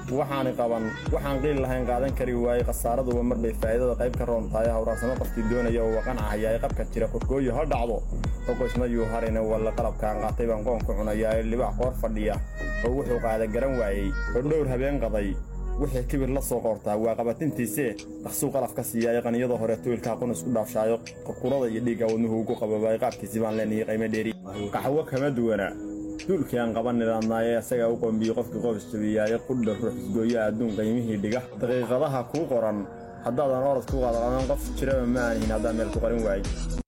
waxaani qaban waxaan qiil lahayn qaadan kari waayey khasaaraduba mar bay faa'iidada qayb ka roon tahay hawraarsamo qofkii doonaya oo waqancahayaa ee qabka jira korkooyo ha dhacdo oqoysma yuu harine walle qalabkaan qaatay baan qoon ku cunayaa ee libax qoor fadhiya oo wuxuu qaada garan waayey oo dhowr habeen qaday wixii kibir la soo qoortaa waa qabatintiisee dhaqsuu qalaf ka siiyaaye qaniyada hore tuylkaa qun isku dhaafshaayo qurqurada iyo dhiigga wadnuhu ugu qababaay qaabkiisi baan leenayay qaymo dheeri qaxwo kama duwana duulkii aan qaban nidaamnaaye isagaa u qombiyey qofkii qof isjabiyaaye qudha ruux isgooya adduun qiimihii dhiga daqiiqadaha kuu qoran haddaadan orod ku qaadaqadan qof jiraba ma aanihin haddaan meel ku qarin waayey